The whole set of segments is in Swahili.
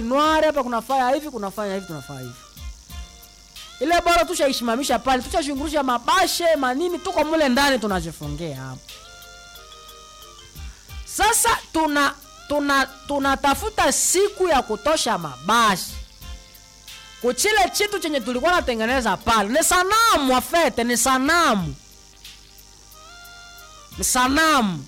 noir hapa kunafanya hivi kunafanya hivi tunafanya hivi ile bora tushaishimamisha pale tushashungurusha mabashe manini tuko mule ndani tunajifungia hapo sasa tuna tuna tunatafuta siku ya kutosha mabasi kuchile chitu chenye tulikuwa natengeneza pale ni sanamu afete ni sanamu ni sanamu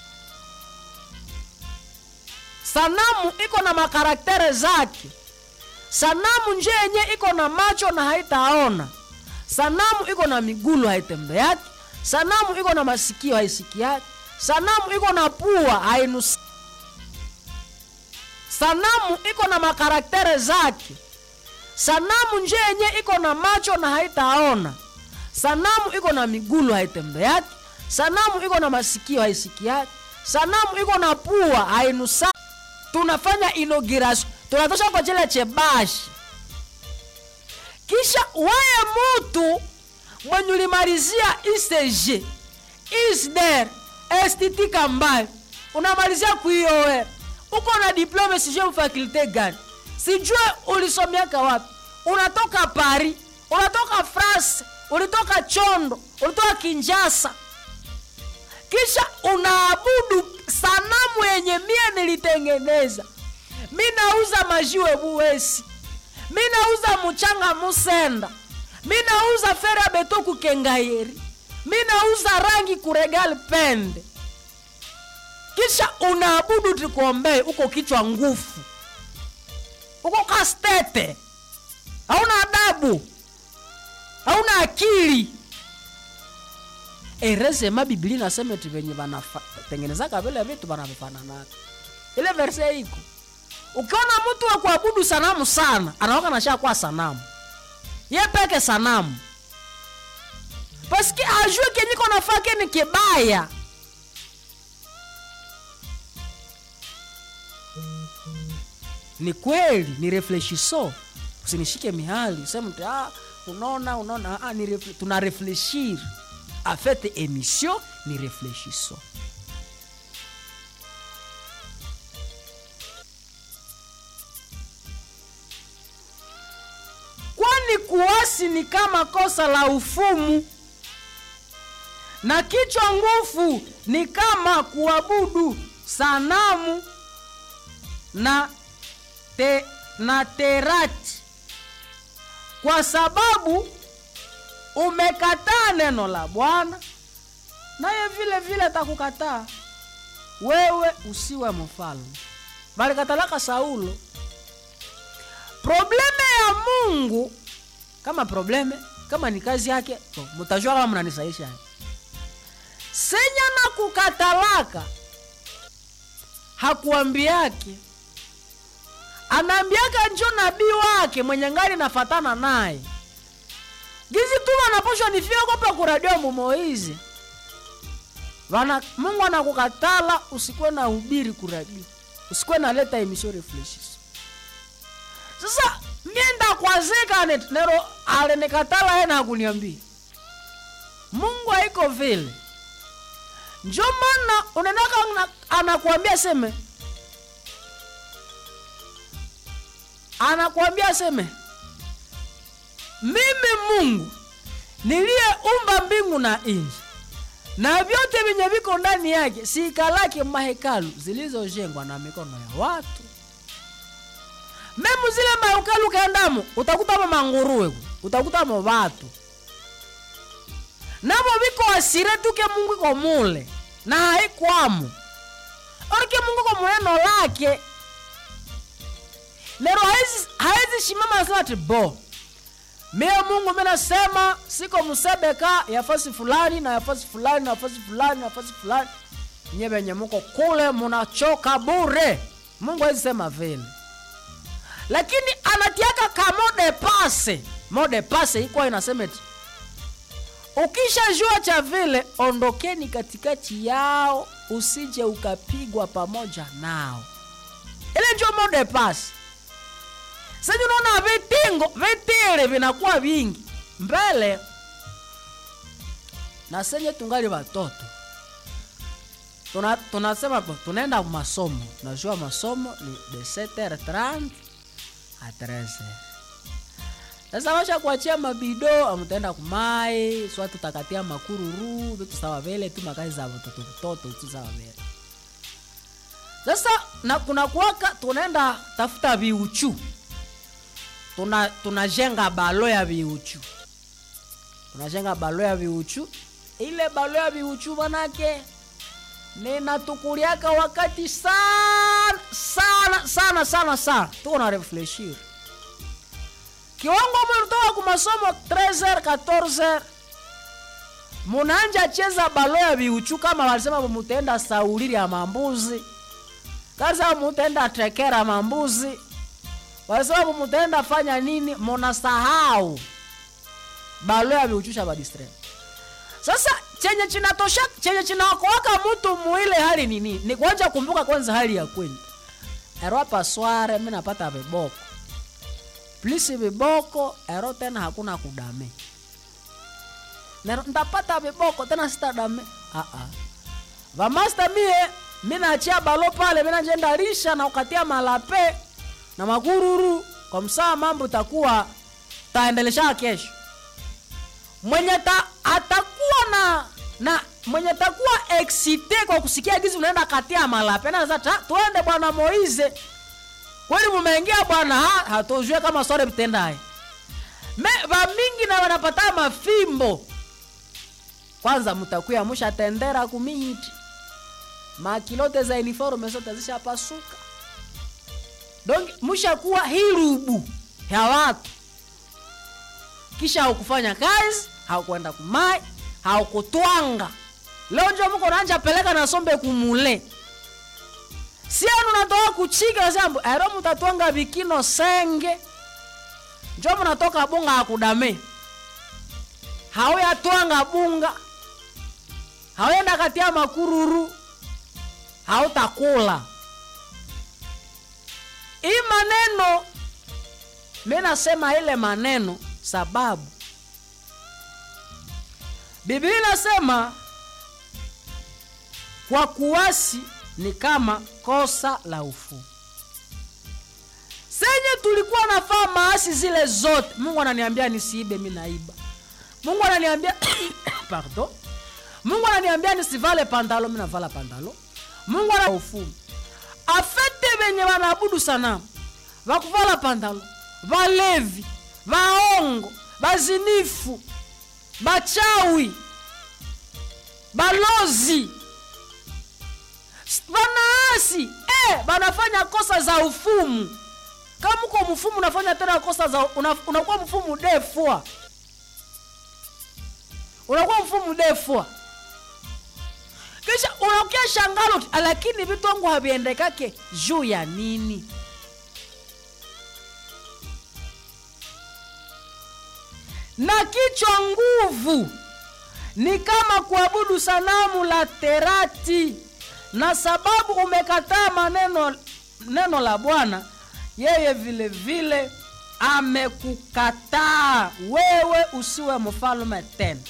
sanamu iko na makaraktere zake sanamu nje yenye iko na macho na haitaona sanamu iko na migulu haitembeaki sanamu iko na masikio haisikiaki sanamu iko na pua hainusi sanamu iko na makaraktere zake sanamu nje yenye iko na macho na haitaona sanamu iko na migulu haitembeaki sanamu iko na masikio haisikiaki sanamu iko na pua hainusa tunafanya inauguration tunatosha kwa chile chebashi kisha weye mutu mwenye ulimalizia icg isder stiti kambayo unamalizia kuioe uko na diplome sijue mfakulte gani sijue ulisomiaka wapi unatoka paris unatoka france ulitoka chondo ulitoka kinjasa kisha unaabudu sanamu yenye mie nilitengeneza mi nauza majiwe buwesi mi nauza muchanga musenda mi nauza fere ya beto kukengayeri mi nauza rangi kuregal pende kisha unaabudu tikuombee uko kichwa ngufu uko kastete hauna adabu hauna akili erezema biblia nasema eti venye vanatengenezaka vile vitu vanavifananaka ile verse iko ukiona mtu wa kuabudu sanamu sana anaoka nashakuwa sanamu ye peke sanamu paski ajue kenyiko nafake ni kibaya ni kweli ni reflechiso usinishike mihali useme mtu ah, unaona unaona ah, ni refle, tuna reflechir afete emission ni reflechiso kwani kuasi ni kama kosa la ufumu na kichwa ngufu ni kama kuabudu sanamu na te, na terati kwa sababu umekataa neno la bwana naye vile vile atakukataa wewe usiwe mfalme balikatalaka saulo probleme ya mungu kama probleme kama ni kazi yake so, mutajua kama mnanisaisha senya na kukatalaka hakuambiake anaambiaka njo nabii wake mwenye ngari nafatana naye gizi tu wanaposhwa nifia kopa kuradio mumoizi Wana, mungu anakukatala usikuwe na hubiri kuradio usikuwe naleta emission reflections sasa mienda kwazika nero alinikatala yena akuniambia mungu haiko vile njo maana unaenaka anakuambia seme anakuambia seme mimi mungu niliyeumba mbingu na nchi na vyote vyenye viko ndani yake siikalake mahekalu zilizojengwa na mikono ya watu memu zile mahekalu kaendamo utakutamo manguruwe utakutamo vatu navo viko asire tuke mungu iko mule na haikwamo orike mungu ko muneno lake lero haizi shimama nasema ati bo mie mungu minasema siko msebeka yafasi fulani na yafasi fulani na yafasi fulani na yafasi fulani nye venye muko kule munachoka bure mungu hawezi sema vile lakini anatiaka ka mode pase mode pase ikuwa inasema eti ukishajua cha vile ondokeni katikati yao usije ukapigwa pamoja nao ile njo mode pase sasa unaona vitingo vitile vinakuwa vingi mbele na senye tungali watoto tuna, tunasema tunaenda masomo najua masomo ni de 7h30 atrese sasa washa kuachia mabido amutaenda kumai swa tutakatia makururu vitu sawa vile tu makazi za vitoto vitoto tu sawa vile sasa na kuna kuwaka tunaenda tafuta viuchu tuna tunajenga balo ya viuchu tunajenga balo ya viuchu ile balo ya viuchu manake ninatukuliaka wakati sana sana sana sana sana tuko na refleshir kiwango mlitoka ku masomo 13 14 munanja cheza balo ya viuchu kama walisema mutaenda saulili ya mambuzi kaza mutaenda tekera mambuzi walisema mutaenda fanya nini munasahau balo ya viuchu sha badistre sasa chenye chinatosha chenye chinaokoaka mtu muile hali nini ni kuanja kumbuka kwanza hali ya kwenda ero pasware mi napata viboko plisi viboko ero tena hakuna kudame Nero, ntapata viboko tena sitadame uh-uh. vamasta mie mi nachia balo pale mi najenda lisha na ukatia malape na magururu kwa msaa mambo takuwa taendelesha kesho mwenye ta, atakuwa na na mwenye takuwa excite kwa kusikia gizi unaenda katia malape na sasa tuende bwana Moize kweli mumeingia bwana ha hatujue kama sore mtendaye me va mingi na wanapata mafimbo kwanza mtakuya mushatendera kumiti makilote za uniforme zote zishapasuka donc mushakuwa hirubu ya watu kisha haukufanya kazi haukwenda kumai haukutwanga leo njo mko nanja peleka na sombe kumule sienu natoka kuchika sambu ero mutatwanga vikino senge njo munatoka bunga akudame hauyatwanga bunga hauyenda katia makururu hautakula hii maneno mi nasema ile maneno sababu biblia inasema kwa kuwasi ni kama kosa la ufu senye tulikuwa nafaa maasi zile zote mungu ananiambia nisiibe mi naiba mungu ananiambia pardon mungu ananiambia nisivale pandalo mi navala pandalo mungu ana ufumu afete venye wanaabudu sanamu vakuvala pandalo valevi vaongo bazinifu bachawi balozi banaasi eh, banafanya kosa za ufumu kama uko mfumu unafanya tena kosa za una, unakuwa mfumu defwa unakuwa mfumu defwa kisha unakia shangalo lakini vitu wangu haviendekake juu ya nini na kichwa nguvu ni kama kuabudu sanamu la terati na sababu umekataa maneno neno la bwana yeye vile vile amekukataa wewe usiwe mfalme tena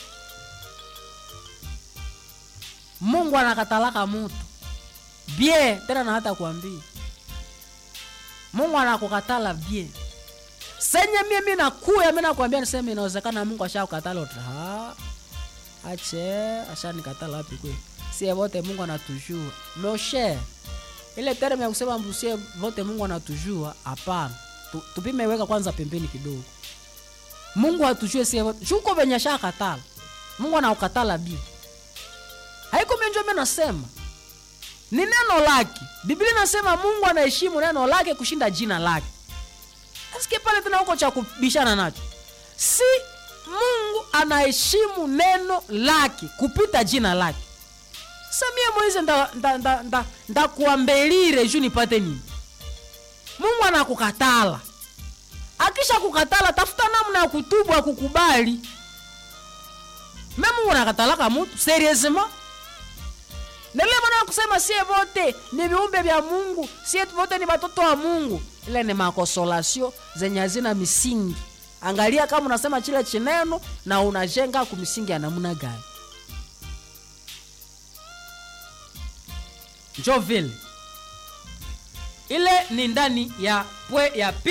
mungu anakatalaka mutu bie tena na hata kuambia mungu anakukatala bie senye mie mi nakuya mi nakwambia niseme inawezekana mungu ashakukatala uta ache ashanikatala wapi kwe sie vote mungu anatujua moshe ile terme ya kusema mbusie vote mungu anatujua hapana tu, tupimeweka kwanza pembeni kidogo mungu hatujue sie vote shuko venye ashakatala mungu anaukatala bie haiko menjo mi nasema ni neno lake biblia inasema mungu anaheshimu neno lake kushinda jina lake asike pale tena huko cha kubishana nacho si mungu anaheshimu neno lake kupita jina lake samie moize ndakuambelire nda, nda, nda juu nipate nini mungu anakukatala akisha kukatala tafuta namna ya kutubu akukubali me mungu anakatalaka mutu serieusement nile mana kusema sie vote ni viumbe vya mungu sie vote ni watoto wa mungu ile ni makosolasio zenye hazina misingi angalia kama unasema chile chineno na unajenga kumisingi ya namna gani njo vile ile ni ndani ya pwe ya pi